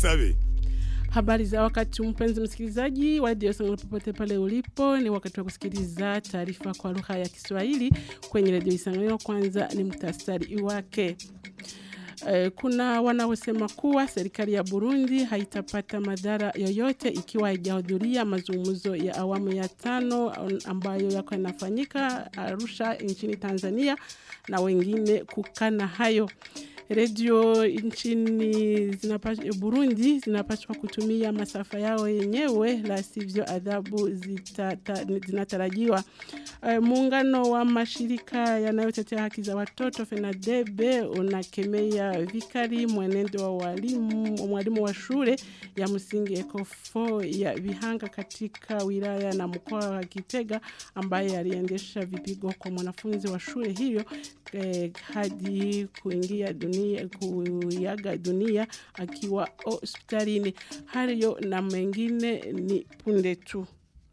dusabe Habari za wakati mpenzi msikilizaji wa redio Sango popote pale ulipo, ni wakati wa kusikiliza taarifa kwa lugha ya Kiswahili kwenye redio Isanganiro. Kwanza ni mtasari wake. Eh, kuna wanaosema kuwa serikali ya Burundi haitapata madhara yoyote ikiwa haijahudhuria mazungumzo ya awamu ya tano ambayo yako yanafanyika Arusha nchini Tanzania na wengine kukana hayo. Redio nchini zinapaswa, Burundi zinapaswa kutumia masafa yao yenyewe, la sivyo adhabu zitata, zinatarajiwa. Uh, muungano wa mashirika yanayotetea haki za watoto FENADEBE unakemea vikali mwenendo wa walimu, mwalimu wa shule ya msingi Ekofo ya Vihanga katika wilaya na mkoa wa Kitega ambaye aliendesha vipigo kwa mwanafunzi wa shule hiyo eh, hadi kuingia dunia kuiaga dunia akiwa hospitalini. Hayo na mengine ni punde tu.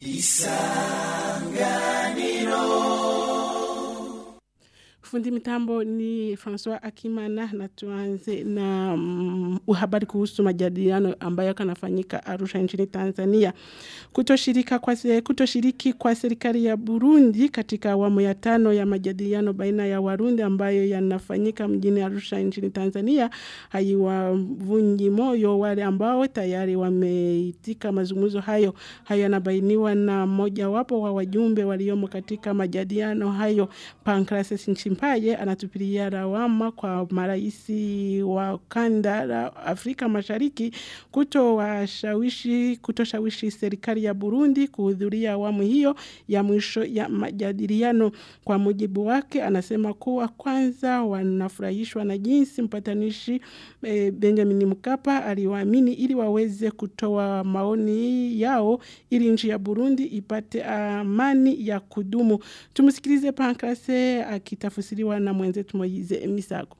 Fundi mitambo ni Francois Akimana, na tuanze na mm, habari kuhusu majadiliano ambayo kanafanyika Arusha nchini Tanzania. Kutoshirika kwa se, kutoshiriki kwa serikali ya Burundi katika awamu ya tano ya majadiliano baina ya Warundi ambayo yanafanyika mjini Arusha nchini Tanzania haiwavunji moyo wale ambao tayari wameitika mazungumzo hayo. Hayo yanabainiwa na mmoja wapo wa wajumbe waliomo katika majadiliano hayo Pancrases Nchimpaye anatupilia lawama kwa maraisi wa kanda la Afrika Mashariki kutowashawishi kutoshawishi serikali ya Burundi kuhudhuria awamu hiyo ya mwisho ya majadiliano. Kwa mujibu wake, anasema kuwa kwanza wanafurahishwa na jinsi mpatanishi e, Benjamin Mkapa aliwaamini ili waweze kutoa maoni yao ili nchi ya Burundi ipate amani ya kudumu. Tumsikilize Pancrase akitafsiriwa na mwenzetu Moize Misago.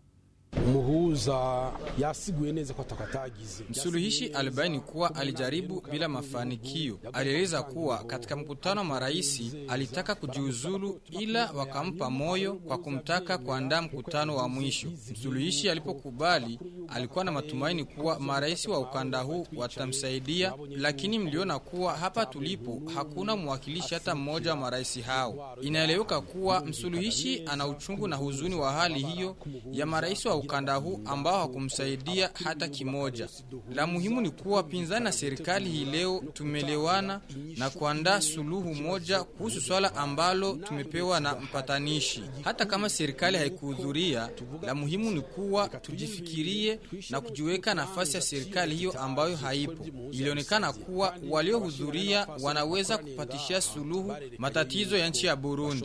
Umuhuza yasiguye neza ko atakatagize. Msuluhishi alibaini kuwa alijaribu bila mafanikio. Alieleza kuwa katika mkutano wa maraisi alitaka kujiuzulu, ila wakampa moyo kwa kumtaka kuandaa mkutano wa mwisho. Msuluhishi alipokubali, alikuwa na matumaini kuwa maraisi wa ukanda huu watamsaidia, lakini mliona kuwa hapa tulipo hakuna mwakilishi hata mmoja wa maraisi hao. Inaeleweka kuwa msuluhishi ana uchungu na huzuni wa hali hiyo ya maraisi wa ukanda huu ambao hakumsaidia hata kimoja. La muhimu ni kuwa pinzani na serikali hii leo tumelewana na kuandaa suluhu moja kuhusu swala ambalo tumepewa na mpatanishi. Hata kama serikali haikuhudhuria, la muhimu ni kuwa tujifikirie na kujiweka nafasi ya serikali hiyo ambayo haipo. Ilionekana kuwa waliohudhuria wanaweza kupatishia suluhu matatizo ya nchi ya Burundi.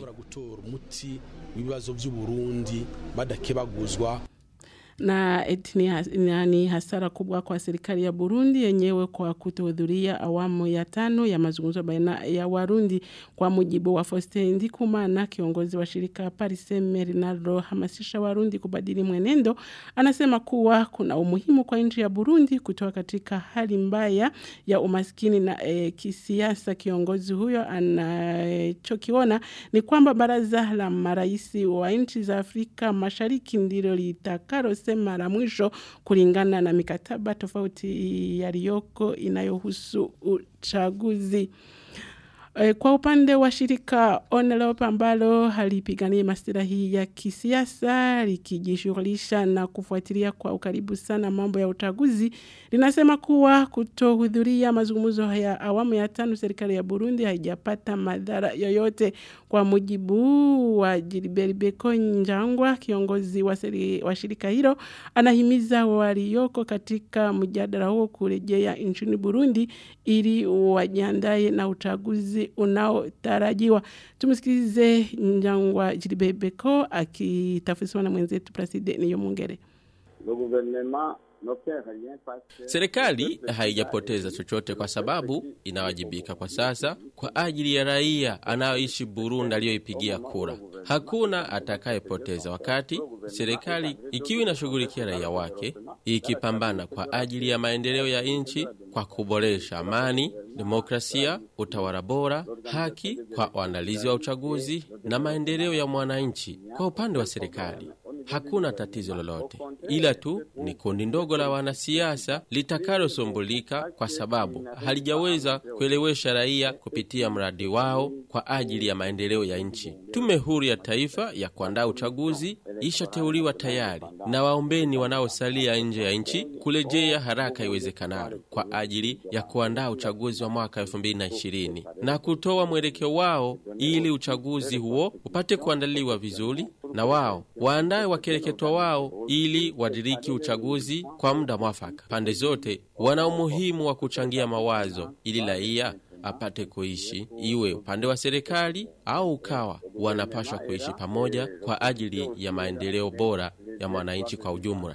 ibibazo by'u Burundi badakebaguzwa na eti ni, has, ni hasara kubwa kwa serikali ya Burundi yenyewe kwa kutohudhuria awamu ya tano ya mazungumzo baina ya Warundi. Kwa mujibu wa Faustin Ndikumana, kiongozi wa shirika Pariseme linalohamasisha Warundi kubadili mwenendo, anasema kuwa kuna umuhimu kwa nchi ya Burundi kutoka katika hali mbaya ya umaskini na e, kisiasa. Kiongozi huyo anachokiona ni kwamba baraza la maraisi wa nchi za Afrika Mashariki ndilo litakalo sema la mwisho kulingana na mikataba tofauti yaliyoko inayohusu uchaguzi. Kwa upande wa shirika Onelope ambalo halipigania maslahi ya kisiasa likijishughulisha na kufuatilia kwa ukaribu sana mambo ya uchaguzi linasema kuwa kutohudhuria mazungumzo ya awamu ya tano serikali ya Burundi haijapata madhara yoyote. Kwa mujibu wa Gilbert Beko Njangwa, kiongozi wa, seri, wa shirika hilo, anahimiza walioko katika mjadala huo kurejea nchini Burundi ili wajiandae na uchaguzi unaotarajiwa. Tumsikilize Njangwa Gilbert Beko akitafsiriwa na mwenzetu Placide Niyomwungere. Serikali haijapoteza chochote kwa sababu inawajibika kwa sasa kwa ajili ya raia anayoishi Burundi aliyoipigia kura. Hakuna atakayepoteza wakati serikali ikiwa inashughulikia raia wake, ikipambana kwa ajili ya maendeleo ya nchi kwa kuboresha amani, demokrasia, utawala bora, haki kwa waandalizi wa uchaguzi na maendeleo ya mwananchi. Kwa upande wa serikali hakuna tatizo lolote, ila tu ni kundi ndogo la wanasiasa litakalosumbulika kwa sababu halijaweza kuelewesha raia kupitia mradi wao kwa ajili ya maendeleo ya nchi. Tume huru ya taifa ya kuandaa uchaguzi ishateuliwa tayari, na waombeni wanaosalia nje ya nchi kurejea haraka iwezekanalo kwa ajili ya kuandaa uchaguzi wa mwaka 2020 na kutoa mwelekeo wao ili uchaguzi huo upate kuandaliwa vizuri, na wao waandaye wakereketwa wao ili wadiriki uchaguzi kwa muda mwafaka. Pande zote wana umuhimu wa kuchangia mawazo ili raia apate kuishi, iwe upande wa serikali au ukawa, wanapashwa kuishi pamoja kwa ajili ya maendeleo bora ya mwananchi kwa ujumla.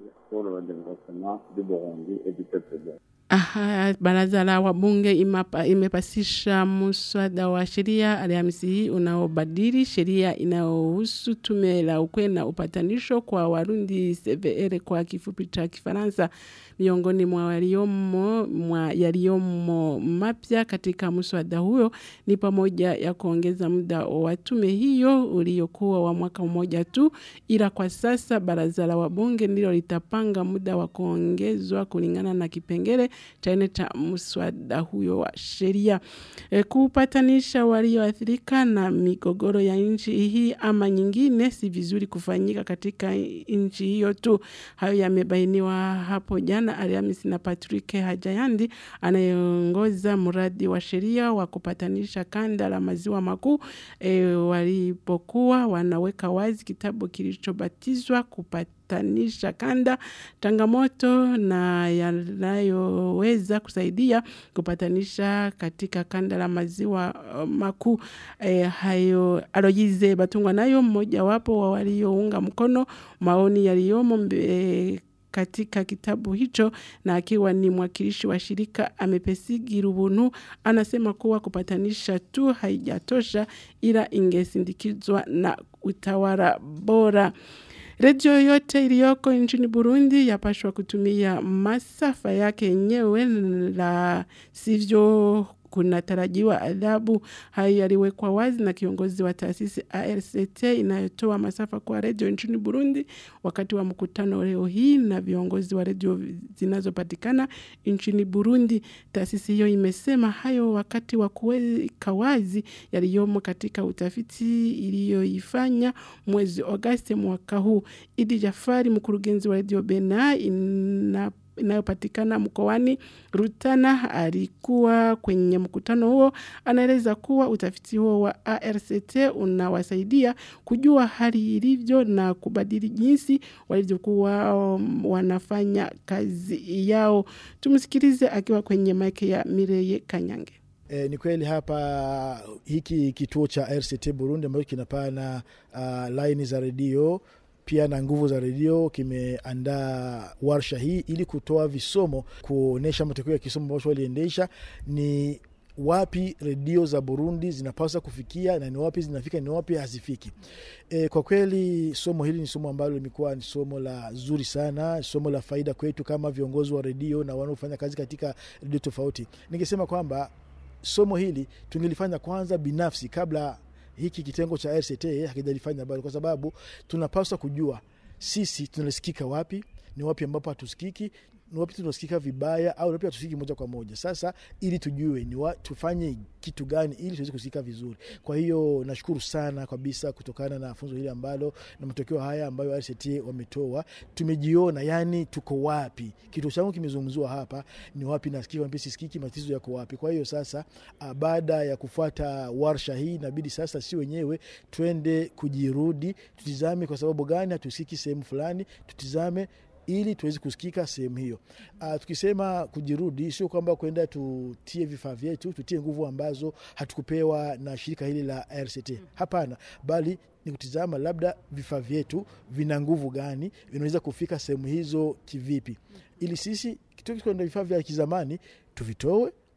Aha, baraza la wabunge imapa, imepasisha muswada wa sheria Alhamisi hii unaobadili sheria inayohusu tume la ukweli na upatanisho kwa Warundi CVR kwa kifupi cha Kifaransa. Miongoni mwa waliomo mwa yaliyomo mapya katika muswada huyo ni pamoja ya kuongeza muda wa tume hiyo uliokuwa wa mwaka mmoja tu, ila kwa sasa baraza la wabunge ndilo litapanga muda wa kuongezwa kulingana na kipengele cha nne cha mswada huyo wa sheria e, kupatanisha walioathirika na migogoro ya nchi hii ama nyingine si vizuri kufanyika katika nchi hiyo tu. Hayo yamebainiwa hapo jana Alhamisi na Patrick Hajayandi anayeongoza mradi wa sheria wa kupatanisha kanda la maziwa makuu e, walipokuwa wanaweka wazi kitabu kilichobatizwa kupata kutanisha kanda changamoto na yanayoweza kusaidia kupatanisha katika kanda la maziwa uh, makuu e, hayo Aloyize Batungwa nayo mmojawapo wa waliounga mkono maoni yaliyomo e, katika kitabu hicho na akiwa ni mwakilishi wa shirika amepesigi rubunu anasema kuwa kupatanisha tu haijatosha ila ingesindikizwa na utawala bora. Redio yote iliyoko nchini Burundi yapashwa kutumia masafa yake yenyewe, la sivyo kunatarajiwa adhabu. Hayo yaliwekwa wazi na kiongozi wa taasisi ARCT inayotoa masafa kwa redio nchini Burundi wakati wa mkutano leo hii na viongozi wa redio zinazopatikana nchini Burundi. Taasisi hiyo imesema hayo wakati wa kuweka wazi yaliyomo katika utafiti iliyoifanya mwezi Agosti mwaka huu. Idi Jafari, mkurugenzi wa redio Bena ina inayopatikana mkoani Rutana alikuwa kwenye mkutano huo. Anaeleza kuwa utafiti huo wa ARCT unawasaidia kujua hali ilivyo na kubadili jinsi walivyokuwa um, wanafanya kazi yao. Tumsikilize akiwa kwenye maiki ya Mireye Kanyange. E, ni kweli hapa hiki kituo cha RCT Burundi ambacho kinapana uh, laini za redio pia na nguvu za redio kimeandaa warsha hii ili kutoa visomo kuonyesha matokeo ya kisomo ambacho waliendesha ni wapi redio za Burundi zinapaswa kufikia na ni wapi zinafika, ni wapi hazifiki. E, kwa kweli somo hili ni somo ambalo limekuwa ni somo la zuri sana, somo la faida kwetu kama viongozi wa redio na wanaofanya kazi katika redio tofauti. Ningesema kwamba somo hili tungelifanya kwanza binafsi kabla hiki kitengo cha RCT hakijalifanya bado, kwa sababu tunapaswa kujua sisi tunasikika wapi, ni wapi ambapo hatusikiki, ni wapi tunasikika vibaya au wapi hatusikiki moja kwa moja. Sasa ili tujue ni wa, tufanye kitu gani ili tuweze kusikika vizuri. Kwa hiyo nashukuru sana kabisa kutokana na funzo hili ambalo na matokeo haya ambayo RCT wametoa, tumejiona yani tuko wapi. Kituo changu kimezungumziwa hapa, ni wapi nasikika, wapi sisikiki, matatizo yako wapi. Kwa hiyo sasa, baada ya kufuata warsha hii, inabidi sasa si wenyewe twende kujirudi, tutizame kwa sababu gani hatusikiki sehemu fulani, tutizame ili tuweze kusikika sehemu hiyo. Uh, tukisema kujirudi, sio kwamba kwenda tutie vifaa vyetu, tutie nguvu ambazo hatukupewa na shirika hili la RCT. Hapana, bali ni kutizama labda vifaa vyetu vina nguvu gani, vinaweza kufika sehemu hizo kivipi, ili sisi kitoka kwenda vifaa vya kizamani tuvitoe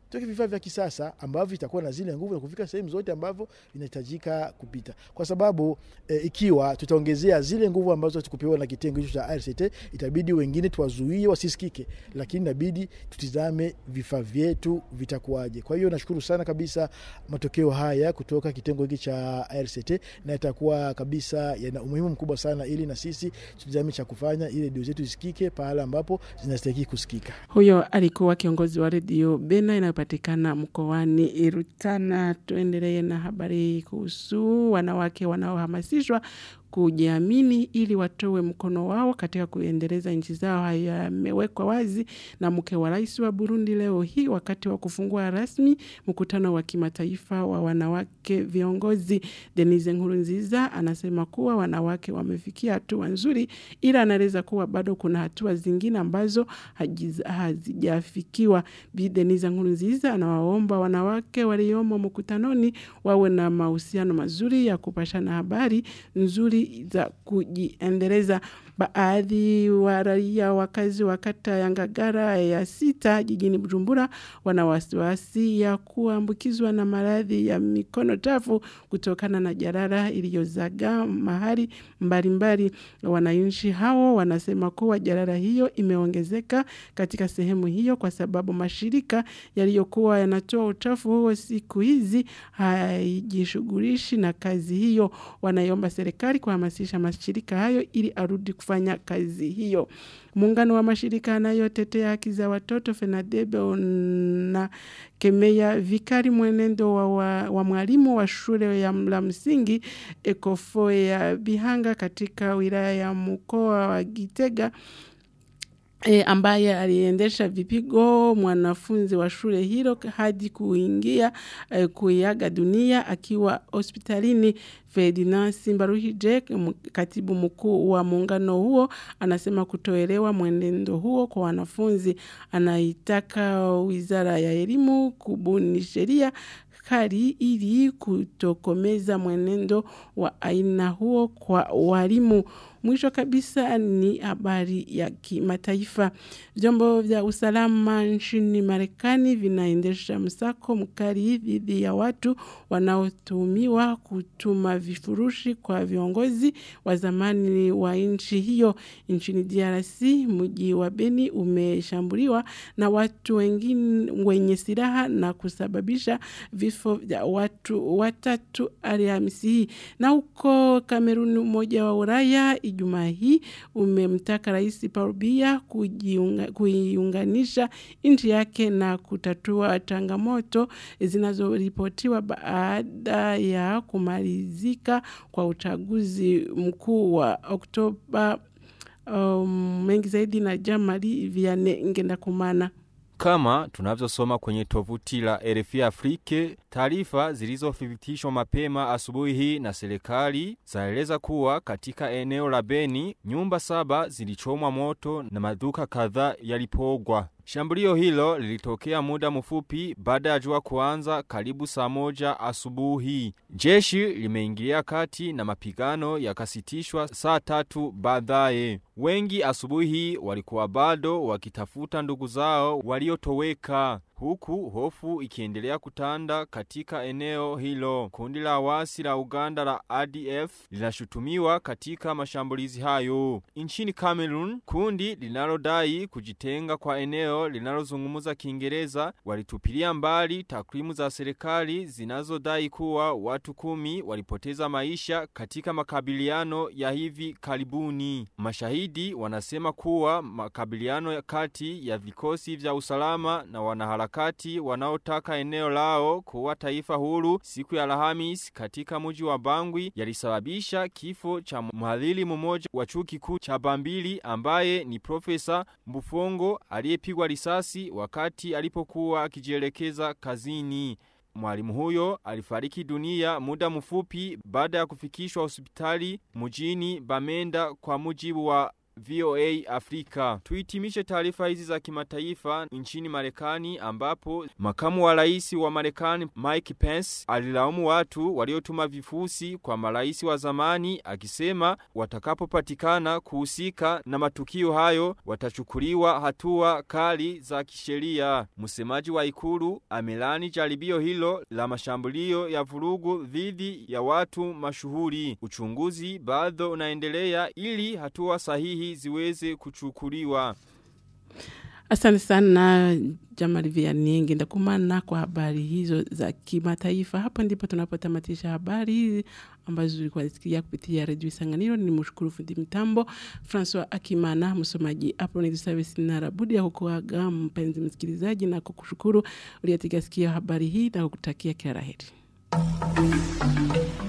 tuweke vifaa vya kisasa ambavyo vitakuwa na zile nguvu za kufika sehemu zote ambavyo vinahitajika kupita, kwa sababu e, ikiwa tutaongezea zile nguvu ambazo tukupewa na kitengo hicho cha RCT, itabidi wengine tuwazuie wasisikike, lakini inabidi tutizame vifaa vyetu vitakuwaje. Kwa hiyo nashukuru sana kabisa matokeo haya kutoka kitengo hiki cha RCT, na itakuwa kabisa yana umuhimu mkubwa sana, ili na sisi tutizame cha kufanya ili redio zetu zisikike pahala ambapo zinastahili kusikika. Huyo alikuwa kiongozi wa redio Bena inayopatikana mkoani Rutana. Tuendelee na habari kuhusu wanawake wanaohamasishwa kujiamini ili watoe mkono wao katika kuendeleza nchi zao. Hayo yamewekwa wazi na mke wa rais wa Burundi leo hii wakati wa kufungua rasmi mkutano wa kimataifa wa wanawake viongozi. Denise Nkurunziza anasema kuwa wanawake wamefikia hatua nzuri, ila anaeleza kuwa bado kuna hatua zingine ambazo hajiz- hazijafikiwa. Bi Denise Nkurunziza anawaomba wanawake waliomo mkutanoni wawe na mahusiano mazuri ya kupashana habari nzuri za kujiendeleza. Baadhi wa raia wakazi wa kata ya Ngagara ya sita jijini Bujumbura wana wasiwasi ya kuambukizwa na maradhi ya mikono chafu kutokana na jarara iliyozagaa mahali mbalimbali. Wananchi hao wanasema kuwa jarara hiyo imeongezeka katika sehemu hiyo kwa sababu mashirika yaliyokuwa yanatoa uchafu huo siku hizi haijishughulishi na kazi hiyo. Wanaiomba serikali kuhamasisha mashirika hayo ili arudi kufanya kazi hiyo. Muungano wa mashirika yanayotetea haki za watoto FENADEBE na kemea vikari mwenendo wa, wa, wa mwalimu wa shule ya la msingi Ekofo ya Bihanga katika wilaya ya mkoa wa Gitega E, ambaye aliendesha vipigo mwanafunzi wa shule hilo hadi kuingia e, kuiaga dunia akiwa hospitalini. Ferdinand Simbaruhije, m- katibu mkuu wa muungano huo, anasema kutoelewa mwenendo huo kwa wanafunzi. Anaitaka wizara ya elimu kubuni sheria kali ili kutokomeza mwenendo wa aina huo kwa walimu. Mwisho kabisa ni habari ya kimataifa. Vyombo vya usalama nchini Marekani vinaendesha msako mkali dhidi ya watu wanaotuhumiwa kutuma vifurushi kwa viongozi wa zamani wa nchi hiyo. Nchini DRC, mji wa Beni umeshambuliwa na watu wengine wenye silaha na kusababisha vifo vya watu watatu Alhamisi hii. Na huko Kameruni, Umoja wa Ulaya Ijumaa hii umemtaka Rais Paul Biya kujiunga- kuiunganisha nchi yake na kutatua changamoto zinazoripotiwa baada ya kumalizika kwa uchaguzi mkuu wa Oktoba. Um, mengi zaidi na Jamali Vianney Ngendakumana. Kama tunavyosoma kwenye tovuti la RFI Afrique, taarifa zilizothibitishwa mapema asubuhi hii na serikali zaeleza kuwa katika eneo la Beni nyumba saba zilichomwa moto na maduka kadhaa yalipogwa. Shambulio hilo lilitokea muda mfupi baada ya jua kuanza karibu saa moja asubuhi. Jeshi limeingilia kati na mapigano yakasitishwa saa tatu baadaye. Wengi asubuhi hii walikuwa bado wakitafuta ndugu zao waliotoweka huku hofu ikiendelea kutanda katika eneo hilo. Kundi la wasi la Uganda la ADF linashutumiwa katika mashambulizi hayo. Nchini Cameroon, kundi linalodai kujitenga kwa eneo linalozungumza Kiingereza walitupilia mbali takwimu za serikali zinazodai kuwa watu kumi walipoteza maisha katika makabiliano ya hivi karibuni. Mashahidi wanasema kuwa makabiliano ya kati ya vikosi vya usalama na wanaharakati wanaotaka eneo lao kuwa taifa huru siku ya Alhamis katika mji wa Bangui yalisababisha kifo cha mhadhiri mmoja wa chuo kikuu cha Bambili ambaye ni Profesa Mbufongo aliyepigwa risasi wakati alipokuwa akijielekeza kazini. Mwalimu huyo alifariki dunia muda mfupi baada ya kufikishwa hospitali mjini Bamenda kwa mujibu wa VOA Afrika. Tuitimishe taarifa hizi za kimataifa nchini Marekani ambapo makamu wa rais wa Marekani Mike Pence alilaumu watu waliotuma vifusi kwa marais wa zamani akisema watakapopatikana kuhusika na matukio hayo watachukuliwa hatua kali za kisheria. Msemaji wa ikulu amelani jaribio hilo la mashambulio ya vurugu dhidi ya watu mashuhuri. Uchunguzi bado unaendelea ili hatua sahihi ziweze kuchukuliwa. Asante sana Jamali Vianney ndakumana kwa habari hizo za kimataifa. Hapa ndipo tunapotamatisha habari hizi ambazo zilikuwa zisikia kupitia redio Isanganiro. Ni mshukuru fundi mitambo Francois Akimana, msomaji Apronid Service na Rabudi ya kukuaga mpenzi msikilizaji na kukushukuru uliyetiga sikio habari hii na kukutakia kila la heri.